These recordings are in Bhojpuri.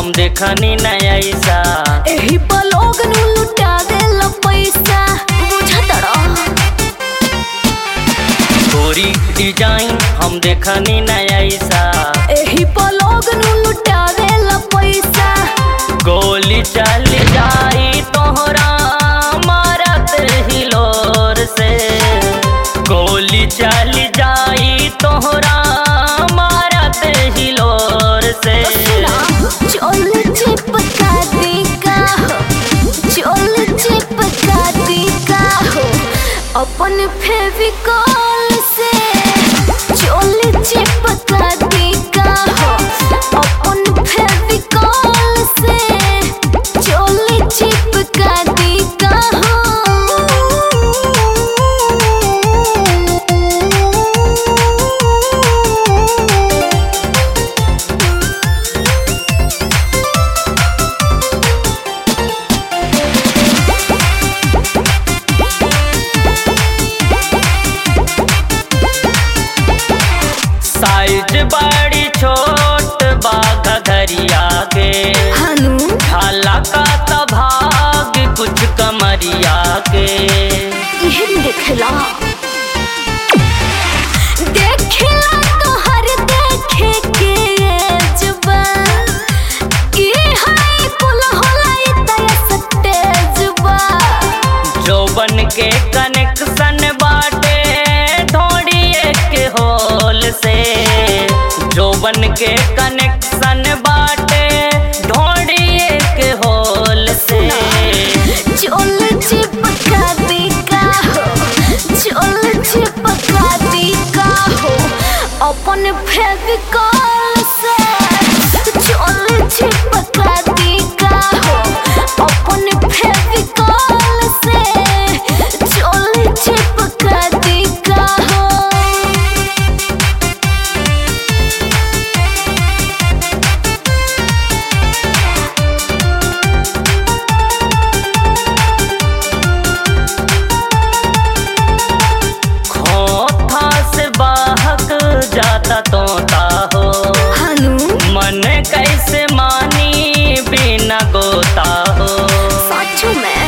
हम देखनी न ऐसा एही पर लोग नु लुटा देला पैसा बुझतड़ा गोरी डिजाइन हम देखनी न ऐसा एही पर लोग नु लुटा देला पैसा गोली चल जाई तोहरा मारत हिलोर से गोली चल जाई तोहरा मारत हिलोर से सुना चोल चिपका दी का हो चोल चिपका दी का हो अपन फेविकॉल से चोल चिपका दी का हो अपन फेविकॉल से चोल चिपका दी का हो साइज बड़ी छोट बाघ घरिया के हनु ढाला का त भाग कुछ कमरिया के इहन देखला देखला तो हर देखे के जुबा की हाय कुल होलाई तय सटे जुबा जौबन के कनेक्शन बाटे ढोड़िए के होल से जौबन के कनेक्शन बाटे ढोड़िए के होल से चोल चिपका दी का हो चोल चिपका दी का हो अपन फेविकॉल से चोल चिपका दी का हो अपन फेविकॉल से चोल चिपका दी का हो खोथा से बाहक जाता तोता हो हनु मन कैसे मानी बिना गोता हो साचू में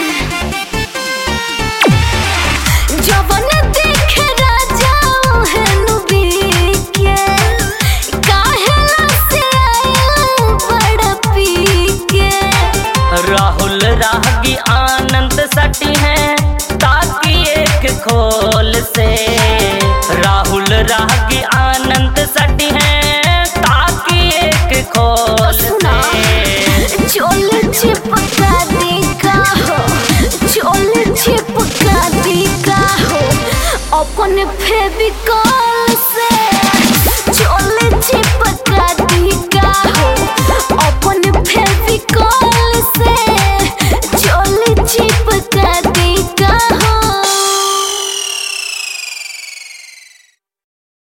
जवन देखे राजा हेनु बीके काहेला से आया बड़ पीके राहुल रागी आनंद सटी है ताकि एक खोल से राहुल रागी आनंद सटी है ताकि एक खोल सुना से चोल चिपका दी का हो चोल चिपका दी का हो अपन फेविकॉल